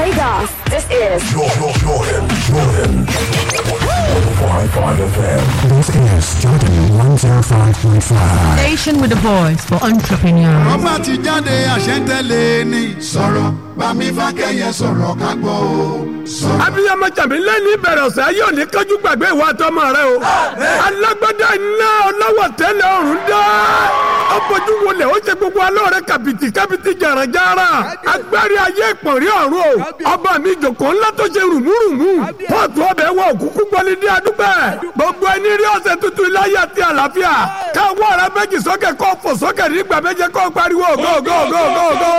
Lagos, this is Jordan, Jordan, Jordan. 105.5 FM. This is Jordan 105.5. Station with a voice for entrepreneurs. ọba ti jáde àṣẹ́ntẹ́lẹ̀ ni. sọ̀rọ̀ bámi fákẹ́yẹ sọ̀rọ̀ ká gbọ́ o. sọ̀rọ̀. abiyamọ jàmí lẹ́ni ìbẹ̀rẹ̀ ọ̀sẹ̀ ayé òní kájú gbàgbé ìwà àtọmọ rẹ o alágbádá iná ọlọ́wọ́ tẹ́lẹ̀ ọ̀run dá ọbọ̀jú wọlé ó ṣe gbogbo alóore kàbìtì kàbìtì jàràjàrà agbárí ayé ìpọ̀nrí ọ̀run o ọba mi jòkó ńlá tó ṣe rùmúrùmú pọ́ọ̀tù ọbẹ̀ wọ òkúkú gbọ́lé ní adúgbẹ́ gbogbo ẹni rí ọ̀sẹ̀ tuntun iláyé àti àlàáfíà káwọ́ ọ̀rá méjì sókè kó fò sókè nígbà méje kó pariwo go go go go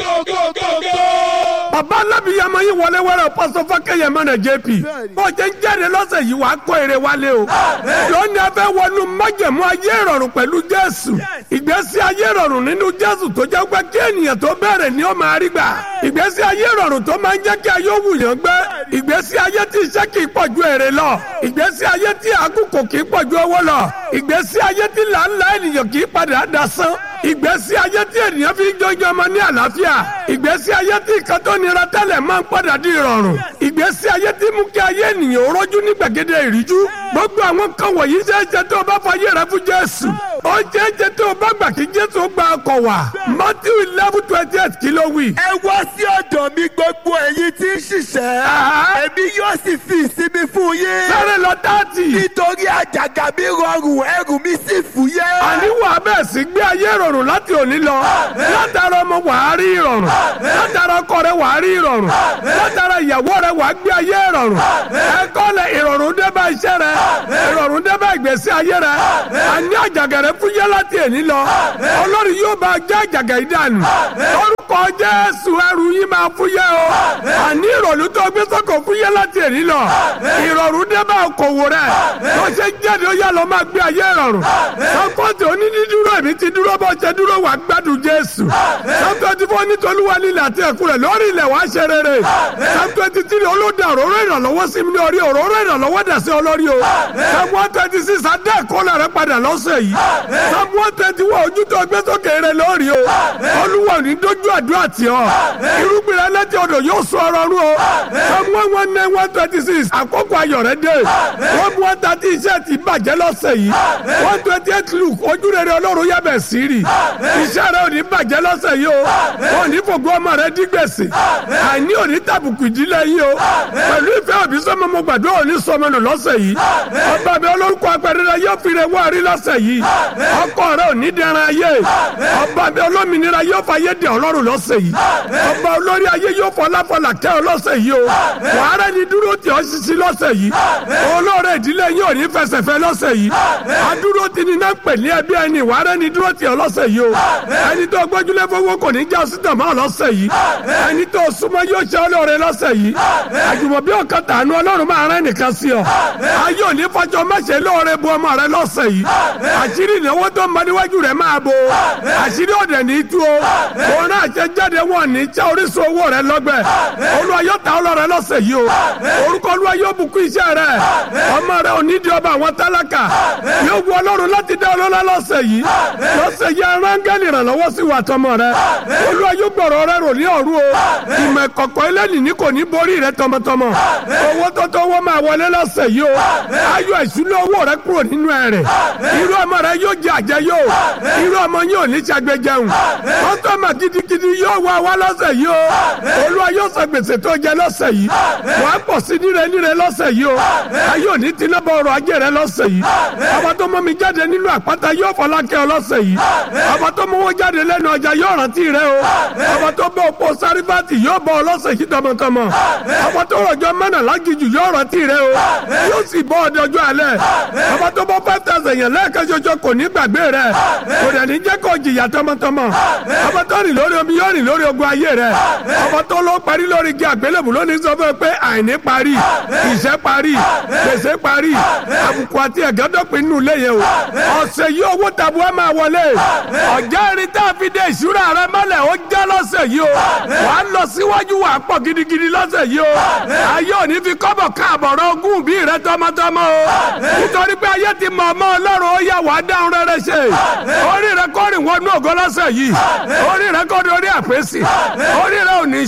go bàbá alábìyàmọ yìí wọlé wẹrẹ pọsọ fọkẹyẹ mọnà jp bọjẹ ń jáde lọ́sẹ̀ yìí wàá kó èrè wálé o lónìí a fẹ́ wọnú májẹ̀mú ayé ìrọ̀rùn pẹ̀lú jésù ìgbésí ayé ìrọ̀rùn nínú jésù tó jẹ́ pé kí ènìyàn tó bẹ̀rẹ̀ ni ó máa rí gbà ìgbésí ayé ìrọ̀rùn tó máa ń jẹ́ kí ayé òwú yàn gbé ìgbésí ayé tí iṣẹ́ kì í pọ̀ ju èrè lọ ìgbésí ayé tí àkókò kì í pọ̀ ju owó lọ ìgbésí ayé tí làálàá ènìyàn kì í padà dasán ìgbésí ayé tí ènìyàn fi ń jọjọ ọmọ ní àlàáfíà ìgbésí ayé tí nǹkan tó nira tẹ́lẹ̀ máa ń padà di ìrọ̀rùn ìgbésí ayé tí mú kí ayé ènìyàn ó rọ́jú ní gbàgede ìríjú gbogbo àwọn kan wọ̀nyí ṣe é ṣe tó o bá fayé rẹ fún jésù ó ṣe é ṣe tó o bá gbà kí jésù ó gba ọkọ̀ wá matthew eleven twenty eight kí ló wí. ẹ wá sí ọ̀dọ̀ mi gbogbo ẹ̀yin tí ń ṣiṣẹ́ èmi yóò sì fi ìsinmi fún yín. sáré lọ dáàtì. nítorí àjàgà mi rọrùn ẹrù mi sì fúyẹ́. àníwò abẹ́ sí gbé ayé ìrọ̀rùn láti òní lọ látara ọmọ wàá rí ìrọ̀rùn látara ọkọ rẹ wàá rí ìrọ̀rùn látara ìyàwó rẹ wàá gbé ayé ìrọ̀rùn ẹ̀kọ́ lẹ ìrọ̀rùn dé bá iṣẹ́ rẹ ìrọ̀rùn dé bá ìgbésí ayé rẹ àní àjàgà rẹ fúyẹ́ láti èní lọ ọlọ́run yóò bá jẹ́ àjàgà ìdánù orúkọ jésù ẹrù yìí máa fúyẹ́ o àní ìrọ̀lú tó gbé sọ́kò fúyẹ́ láti èní lọ ìrọ̀rùn dé bá okòwò rẹ tó ṣe jáde ó yà lọ máa gbé ayé ìrọ̀rùn sọ́kọ́tì onídìdúró èmi ti dúró bó ṣe dúró wà gbádùn jésù sọ́kọ́tì fún onítọ́lúwa nílẹ̀ àti ẹ̀kú rẹ̀ lórí ilẹ̀ wàá ṣe rere sọ́kọ́tì tí olóde òróró ìrànlọ́wọ́ sí mi ní orí òróró ìrànlọ́wọ́ dà sí olórí o sọ́kọ́ twenty six adé ẹ̀kọ́lá rẹ padà lọ́sẹ̀ yìí sọ́kọ́ twenty one ojú tó gbé sókè rẹ lórí o olúwa ní dójú àdúrà tì ọ́ irúgbìn rẹ lẹ́tí odò yóò sọ ọrọ̀ rú o sọ́kọ́ one nine one twenty six àkókò ayọ̀ rẹ dé one one thirty iṣẹ́ ti bàjẹ́ lọ́sẹ̀ yìí one twenty eight luke ojú rere ọlọ́run yàbẹ̀ sí rí iṣẹ́ rẹ ò ní bàjẹ́ lọ́sẹ̀ yìí o ò ní fògbó ọmọ rẹ dí gbèsè àìní ò ní tàbùkù ìdílé yìí o pẹ̀lú ìfẹ́ òbí sọmọ mo gbàdúrà ò ní sọmọ nù lọ́sẹ̀ yìí ọba mi olórúkọ apẹ̀rẹ̀ rẹ yóò fi rẹ wá rí lọ́sẹ̀ yìí ọkọ rẹ ò ní dẹran ayé ọba mi olómìnira yóò fa ayé dẹ ọlọ́run lọ́sẹ̀ yìí ọba olórí ayé yóò fọláfọlá kẹ́ ọ lọ́sẹ̀ yìí o wàhálà ni dúró tì ọ́ sisi lọ́sẹ̀ yìí olóore ìdílé yìí ò ní fẹsẹ̀fẹ́ lọ́sẹ̀ yìí adúró ti ní náà pè ní ẹbí ẹni wàhálà ni dúró tì ọ́ lọ́sẹ̀ yìí o ẹni tó gbójúlé fowó kò ní já sí tàmá lọ́sẹ̀ yìí ẹni tó súnmọ́ yóò ṣe olóore lọ́sẹ̀ yìí àjùmọ̀bí ọ̀kan tànú ọlọ́run máa rẹ́ nìkan sí ọ ayé òní fọjọ́ mẹ́sẹ̀ lóore bu ọmọ rẹ lọ́sẹ̀ yìí àṣírí ìnáwó tó ń bọ níwájú rẹ máa bo àṣírí ọ̀dẹ̀ ní tú o òun náà ṣe jáde wọn ní já orísun owó rẹ lọ́gbẹ̀ olúwa yóò ta ọlọ́rẹ lọ́sẹ̀ yìí o orúkọ olúwa yóò bùkún iṣẹ́ rẹ ọmọ rẹ ò ní di ọba àwọn tálákà yóò wu ọlọ́run láti dá ọlọ́lá lọ́sẹ̀ yìí lọ́sẹ̀ yìí arángẹ́lì ìrànlọ́wọ́ sí wa tọmọ rẹ olúwa yóò gbọ̀rọ̀ rẹ rò ní ọ̀rú o ìmọ̀ ìkọ̀kọ̀ eléyìí ní kò ní borí rẹ tọmọtọmọ owó tó tó wọ́n máa wọlé lọ́sẹ̀ yìí o ayọ̀ ìṣúná owó rẹ kúrò nínú ẹ̀ rẹ̀ irú ọmọ rẹ yóò jẹ àjẹ yóò irú ọmọ yóò ní ṣàgbéjẹun kọ́sọ́mà gidigidi yóò wá wá lọ́sẹ̀ yìí o olúwa yóò sọ gbèsè tó jẹ lọ́sẹ̀ yìí wà á pọ̀ sí níre níre lọ́sẹ̀ yìí o ayé òní ti náà bọ ọrọ̀ ajé rẹ lọ́sẹ̀ yìí ọba tó mọ́ mi jáde nínú àpáta yóò fọlákẹ́ ọ lọ́sẹ̀ yìí ọba tó mọ́wọ́ jáde lẹ́nu ọjà yóò rántí rẹ o ọba tó bọ́ òpó sárífàtì yóò bọ́ ọ lọ́sẹ̀ yìí tọmọtọmọ ọba tó rọ̀jọ́ mẹ́nà lágìjù yóò rántí rẹ o yóò sì bọ́ ọdẹ ọjọ́ alẹ́ ọba tó bọ́ five thousand yẹn lẹ́ẹ̀kan ṣoṣo kò ní gbàgbé rẹ kò dẹ̀ ní jẹ́ kó jìyà tọmọtọmọ ọba tó rìn lórí omi yóò rìn lórí ogun ayé rẹ ọba tó ló parí lórí igi àgbélébù lónìí sọ fún ẹ pé àìní parí ìṣẹ́ parí gbèsè parí àbùkù àti ẹ̀gẹ́dọ̀pin nínú ilé yẹn o ọ̀sẹ̀ yìí owó tabu ẹ máa wọlé ọ̀já irin tá a fi dé ìṣúra rẹ mọ́lẹ̀ ó já lọ́sẹ̀ yìí o wàá lọ síwájú wàá pọ̀ gidigidi lọ́sẹ̀ yìí o ayé òní fi kọ́bọ̀ káàbọ̀rọ̀ ogún bí rẹ tọmọtọmọ o nítorí pé ayé ti mọ̀ ọmọ ọlọ́run ó yà wàá dáhùn rere ṣe orí rẹ kọ́ rìn wọnú ògo lọ́sẹ̀ yìí orí rẹ kọ́ dorí àpèsè orí rẹ ò ní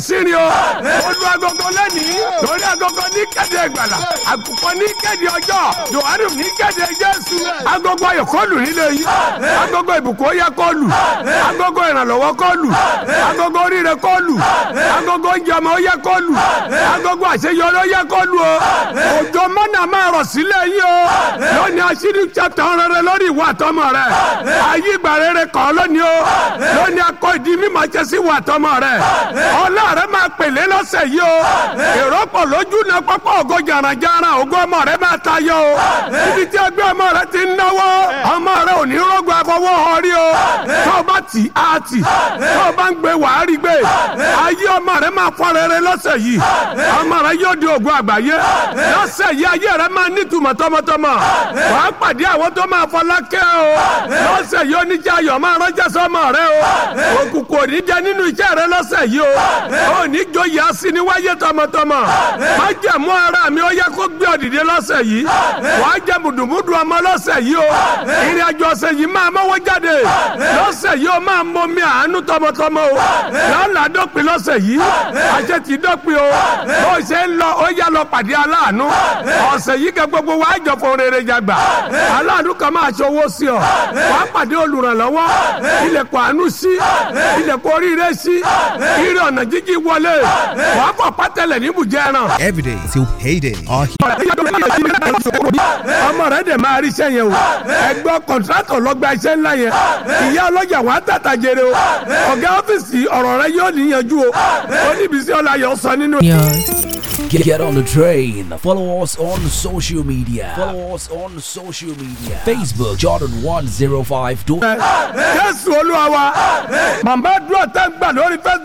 sírin o olú agogo lẹ́nìí lórí agogo ní kéde ìgbàlà àkùkọ ní kéde ọjọ́ yohane ní kéde jésù agogo ayọ̀ kọlù nílé yìí agogo ìbùkún ó yẹ kọlù agogo ìrànlọ́wọ́ kọlù agogo oríire kọlù agogo oúnjẹ ọmọ ó yẹ kọlù agogo àṣeyọrí ó yẹ kọlù o òjò mọ́nà máa rọ̀ sílẹ̀ yìí o lónìí aṣírí chapter rere lórí ìwà àtọmọ rẹ ayé ìgbà rere kọ́ lónìí o lónìí akọ ìdí mímọ jẹ sí ìwà àtọmọ rẹ ọlọ́ọ̀rẹ́ máa pèlé lọ́sẹ̀ yìí o èrò pọ̀ lójú náà pápá ògo jàrànjàrà ògo ọmọ rẹ máa tayọ o ibi tí ẹgbẹ́ ọmọ rẹ ti ń náwó ọmọ rẹ ò ní rògbò àfọwọ́ ọrí o tó o bá tì á tì tó o bá ń gbé wàá rí gbé ayé ọmọ rẹ máa fọ rere lọ́sẹ̀ yìí ọmọ rẹ yóò di ògo àgbáyé lọ́sẹ̀ yìí ayé rẹ máa nítumọ̀ tọmọtọmọ wàá pàdé àwọn tó máa fọlákẹ́ o lọ́sẹ̀ yìí oníjà ayọ̀ máa ránṣẹ́ sọmọ rẹ o òkùnkùn ò ní jẹ nínú iṣẹ́ rẹ lọ́sẹ̀ yìí o ò ní joyè asini wáyé tọmọtọmọ má jẹ̀mú ara mi ó yẹ kó gbé ọ̀dìdẹ lọ́sẹ̀ yìí wàá jẹ mùdùmùdù ọmọ lọ́sẹ̀ yìí o ìrìn àjò ọ̀sẹ̀ yìí máa mọ́wọ́ jáde lọ́sẹ̀ yìí o máa mọ mi àánú tọmọtọmọ o lọ́la dọ́pin lọ́sẹ̀ yìí àṣẹ ti dọ́pin o bó ṣe ń lọ ó yá lọ pàdé aláàánú ọ̀sẹ̀ yìí kẹ gbogbo wa jọ fún rere jàgbà aláàánú kan máa ṣọwọ́ sí ọ wàá pàdé olùrànlọ́wọ́ ilẹ̀kùn àánú sí ilẹ̀kùn oríire sí ire ọ̀nà jíjí wọlé wàá pọ̀ pátẹ́lẹ̀ níbùjẹ́ ẹran Every day till payday. Our ọmọ rẹ dẹ̀ máa rí iṣẹ́ yẹn o ẹgbẹ́ kọ̀ǹtrátọ̀ lọ́gba iṣẹ́ ńlá yẹn ìyá ọlọ́jà wàá tàtà jèrè o ọ̀gá ọ́fíìsì ọ̀rọ̀ rẹ yóò níyanjú o oníbísí ọláyọ̀ sọ nínú. Get, get on the train. Follow us on social media. Follow us on social media. Facebook Jordan 105. jésù olúwa wa màmá dúró tẹ́ ń gbà lórí facebook.